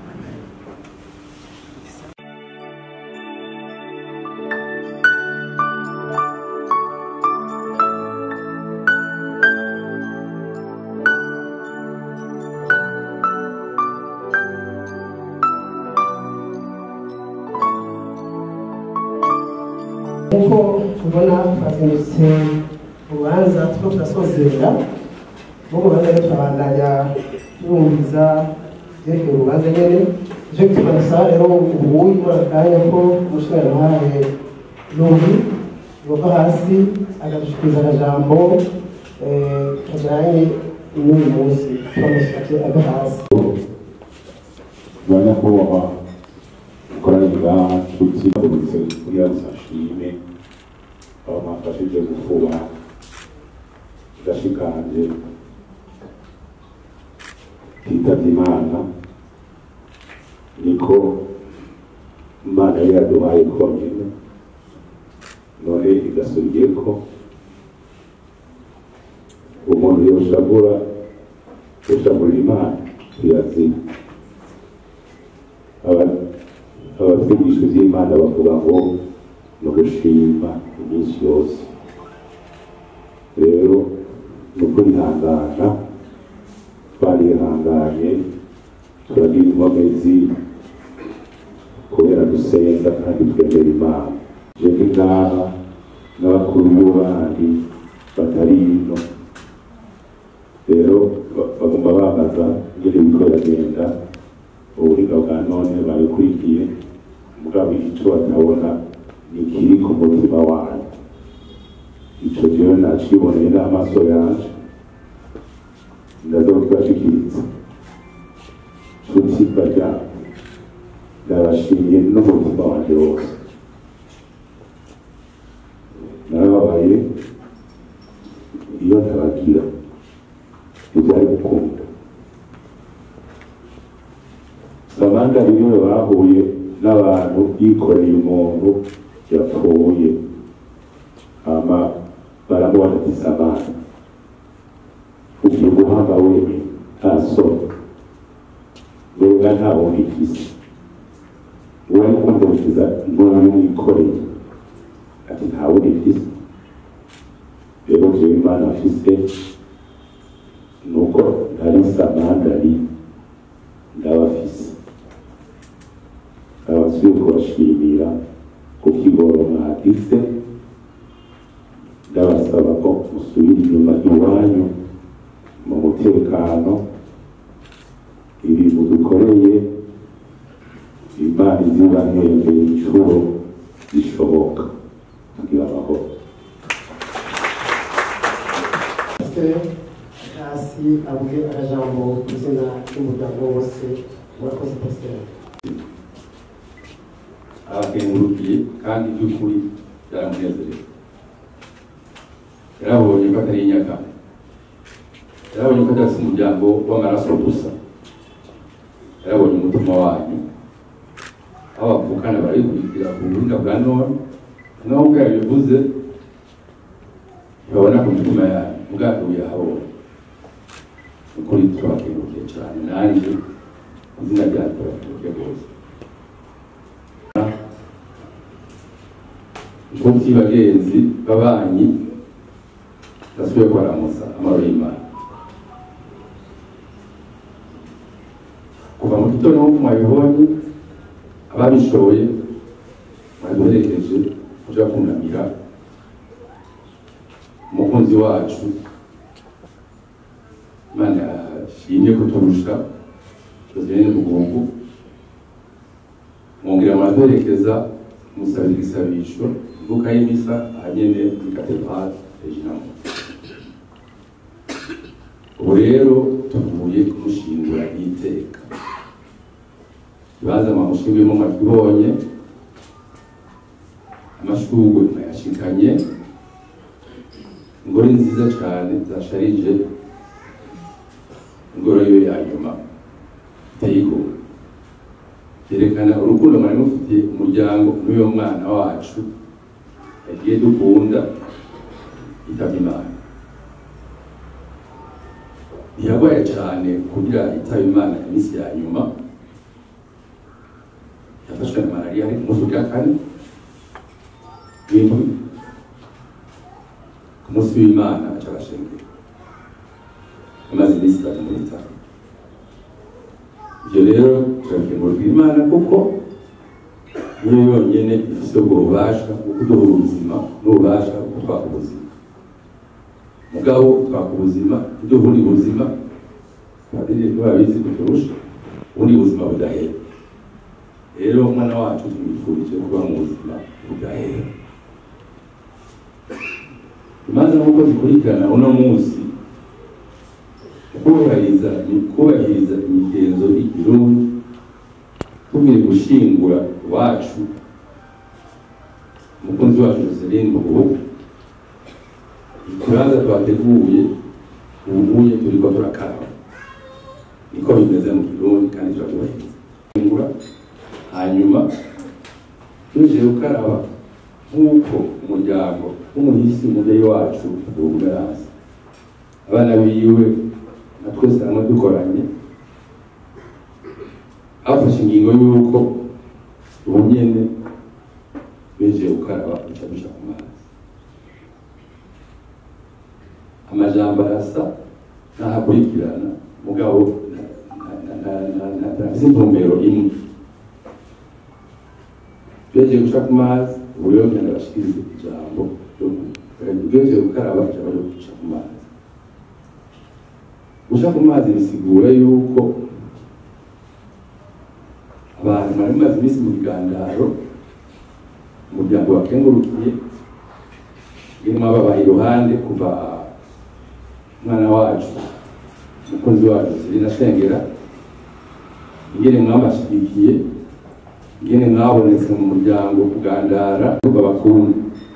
nk'uko tubona twazindutse urubanza turiko turasozera rwo mu rubanza rero turabandanya turumviza vyerekeye urubanza nyene nico gituma dusaba rero ubuyi muri aka kanya ko umushikirantahe yumvi yova hasi agadushikiriza akajambo eh, kajanye n'uyu munsi turamushyikije aga hasi banyakubahwa koranira nshuti baturutse kuri yazashime aba mwafashije gufuba gashikanje kitavye imana niko imana yari yaduhaye konyene none igasubiyeko umuntu yoshabura yoshabura imana tuyazina aba- abatwigisha iby'imana bavuga ngo ni ugushima iminsi yose rero ni ukwihangana twarihanganye turagira inkomezi kubera dusenga kandi twemera imana jewe ngaha n'abakuru b'abandi batari ino rero ba- bagomba bambaza ingene biriko biragenda ubuhinga bwa none babikurikiye mugabo ico batabona ni ikiri ku mutima wanyu ico jewe naciboneye n'amaso yanje ndazokibashikiriza nshuti barya ndabashimiye n'umutima wanje wose narababaye iyo ntabagira ntibyari gukunda samantha rimwe bahuye n'abantu yikoreye umuntu yapfuye hama baramubona ati samantha ugiye guhamba we nta soni mbega nta wundi ifise uwari kumvuriza n'uwo mwikoreye ati nta wundi ifise rero jewe imana afise ni uko ndarisa mandari ndabafise abasuye kubashimira ku kigoro mwagize ndabasaba ko musubira inyuma iwanyu mu mutekano ibintu dukoreye imana izibahembeye inshuro zishoboka kugira amahoro pasiteri hasi avuge akajambo ku izina ry'umuryango wose murakoze pasiteri abakengurukiye kandi by'ukuri byaramunezerewe yarabonye ko atari inyakane yarabonye ko adafite umuryango w'amaraso gusa yarabonye umutima wanyu aho bavukana barayikurikira ku buhinga bwa none naho ubwo yabivuze ntibabona ku mitima yanyu ubwato buyahabonye ukuri turabakengurukiye cyane nanjye izina ryanyu turabakengurukiye rwose inshuti bagenzi babanyi ndasubiye kubaramusa amahoro y'imana kuva mu gitondo nk'uko mwabibonye ababishoboye mwaduherekeje kuja kunamira umukunzi wacu imana yashimye kuturusha joselyine mugungu mwongera muraduherekeza musabira igisabisho imbuga y'imisa ahanyene muri katedrale reginamu ubu rero tuvuye kumushingura iteka ikibanza mwamushinguyemo mwakibonye amashurwe mwayashikanye ingoro nziza cyane zasharije ingoro yo ya nyuma iteye igomwe byerekana urukundo mwari mufitiye umuryango n'uyo mwana wacu yagiye dukunda yitabye imana ntiyarwaye cyane kugira yitabe imana iminsi ya nyuma yafashwe na malariya ari ku munsi wa kane w'indwi ku munsi w'imana aca arashengera amaze iminsi itatu muri itanu ibyo rero turakemurwa imana kuko niyo yonyine ifite ubwo bubasha bwo kuduha ubuzima n'ububasha bwo twaka ubuzima mugabo twaka ubuzima kuduha ubundi buzima padiri ntibabizi kuturusha ubundi buzima budahera rero umwana wacu tumwifurije kuba mu buzima budahera imanza nk'uko zikurikirana uno munsi kubahiriza kubahiriza imigenzo y'ikirundi tugiye gushingura wacu umukunzi wacu Joseline Mugubu ikibanza twateguye ubuye turiko turakaraba niko bimeze mu kirundi kandi turabyubahiriza shingura hanyuma tuje gukaraba nk'uko umuryango w'umuhisi umubyeyi wacu duhumerazi abana biwe na twese hamwe dukoranye bafashe ingingo y'uko ubu nyene beje gukaraba duca duca ku mazi amajambo arasa ntahakurikirana mugabo ntafise intumbero imwe beje guca ku mazi ubu rero ngenda bashikirize ijambo beje gukaraba ijambo ryo guca ku mazi guca ku mazi bisigura yuko abantu bari bamaze iminsi mu biganiro umuryango wakengurukiye irimo ababaye iruhande kuva umwana wacu umukozi wacu Selina Sengera ingene mwabashigikiye ingene mwabonetse mu muryango kugandara babakunda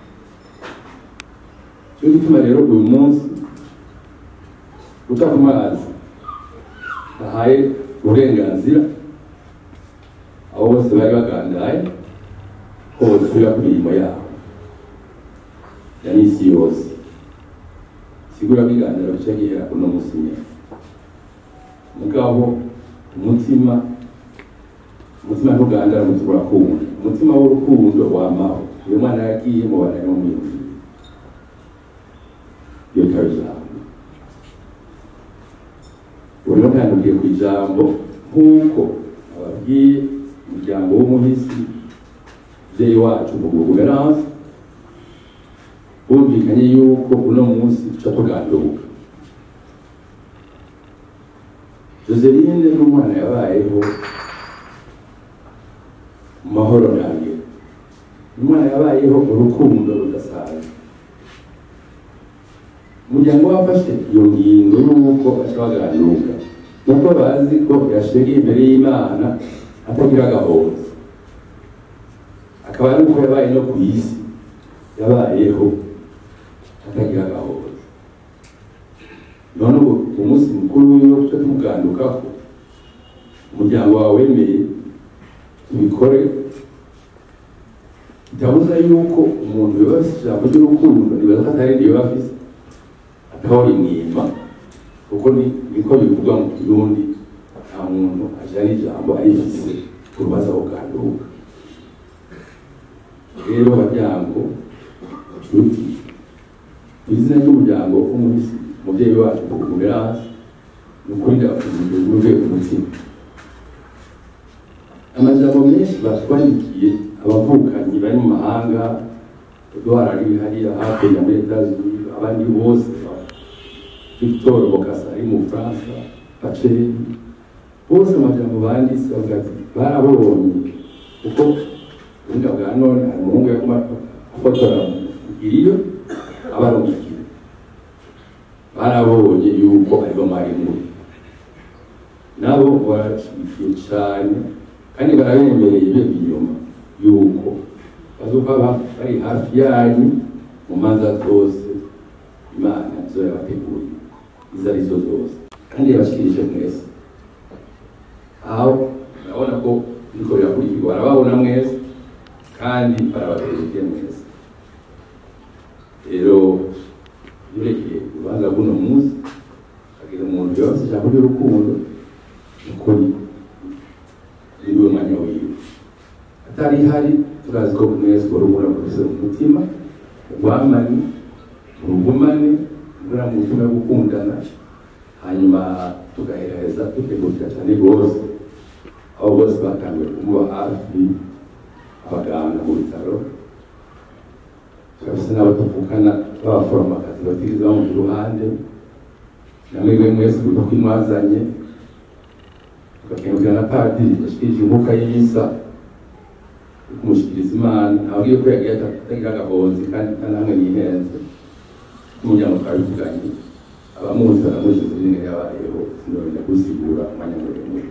cyo gituma rero uyu munsi guca ku mazi ahaye uburenganzira abo bose bari bagandaye ko bosubira ku mirimo yabo ya misi yose sigura biganiro bica gihera kuno musi nyene mugabo umutima umutima ntugandara umutima urakunda umutima w'urukundo wamaho uyu mwana yagiye mu bana yo mwiyumvira iyo ikaba ijambo ijambo nk'uko ababwiye umuryango w'umuhisi mubyeyi wacu mu guveranse bumvikanye yuko uno munsi tuca tuganduka joseline n'umwana yabayeho mu mahoro ntangere umwana yabayeho urukundo rudasanzwe umuryango wafashe iyo ngingo y'uko baca baganduka kuko bazi ko yashegeye imbere y'imana atagira agahoza akaba ari uko yabaye no ku isi yabayeho atagira agahoza none ubu umunsi mukuru wiwe tuca tumugandukako umuryango wawe wemeye tubikore bitabuza yuko umuntu yoba afise ijambo ry'urukundo nibaza ko atari ryo yoba afise atahora imwima kuko ni niko bivugwa mu kirundi nta muntu ajana ijambo arifise urubaza kuganduka rero baryango nshuti ku izina ry'umuryango w'umuhisi umubyeyi wacu kukumira hasi ni ukuri ndabafungurira uruve umutima amajambo menshi batwandikiye abavukanyi bari mu mahanga eduard ari hariya hakurya muri etazuni abandi bose victor bokasa ari mu bufaransa paceri bose amajambo banditse bavuga ati barabonye kuko ubuhinga bwa none hari umuhungu yaguma afotora iriyo abarungikira barabonye yuko aribo mwari muri nabo barashyigikiye cyane kandi barabemereye ibyo inyuma yuko bazuba bari hafi yanyu mu manza zose imana izo yabateguye izo ari zo zose kandi yabashikirije mwese aho urabona ko biriko birakurikirwa barababona mwese kandi barabategereje mwese rero yurekeye urubanza bw'uno munsi agira umuntu yose ijambo ry'urukundo ukuri niwe mwanya wiwe atari hari turazi ko mwese urubura rwose mu mutima urwamane urugumane ura mu mutima wo gukundana hanyuma tugahereza dutegurira cyane rwose aho bose batangiye kumuba hafi abaganga mu bitaro turafise n'abo tuvukana b'abaforomakazi batigeze bamuha iruhande namwebwe mwese kuko imwazanye tukakengukira na padiri yashikirije inkuka y'imisa kumushikiriza imana ababwiye ko yagiye atagira agahonzi kandi namwe nihenze n'umuryango twabivuganye abamuzi baramuzi izina yabayeho sinabona gusigura umwanya muremure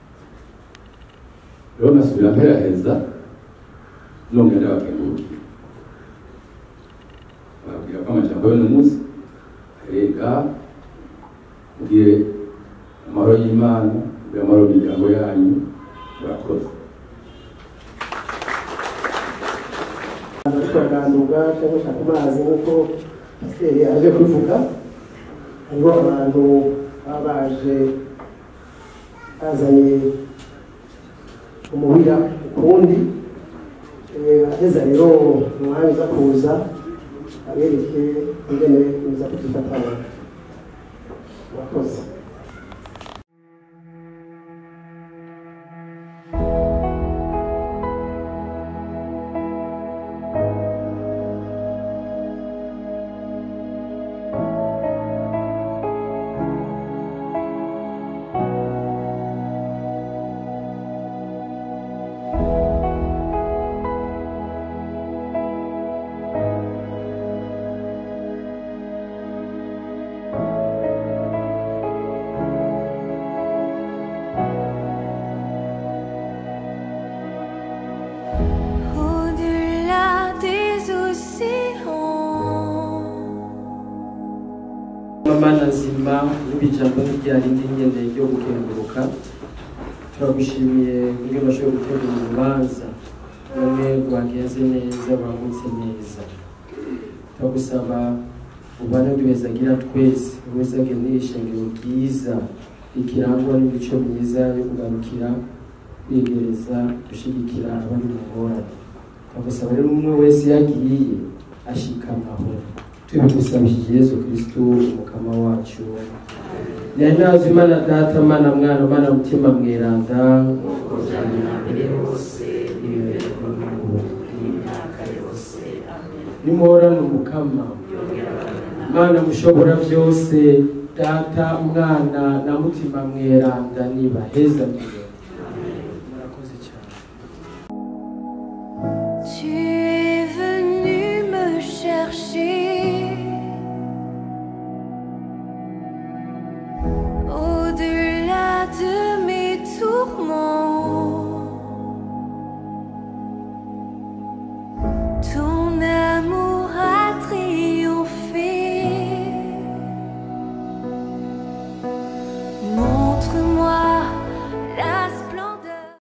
rero nasubira mperaheza none ndabakengurukira babwira ko amajambo y'uno munsi rega mugire amahoro y'imana mugire amahoro y'imiryango yanyu murakoze turaganduka cyangwa gushaka amazi nk'uko pasiteri aje kubivuga hariho abantu baba baje bazanye umuhira ukundi aheza rero umwanya uza kuza abereke ingene uza kudufatanya murakoze Au-delà des océans. mana nzima n'ibijambo ryari n'ingende ryo gukenguruka turagushimiye kubyo bashoboye gutegura urubanza bamwe rwagenze neza rwagutse neza turagusaba ubane duhezagira twese wese agendera ishengero ryiza rikirangwa n'imico myiza yo kugarukira kwigereza gushyigikira abari mu ngorane turagusaba rero umwe wese yagiye ashikamaho tubigusabishije yesu kristu umukama wacu nyahinazi imana data mana mwana mana mutima mweranda nimuhorane umukama mana mushobora byose data mwana na mutima mweranda nibaheza murakoze cyane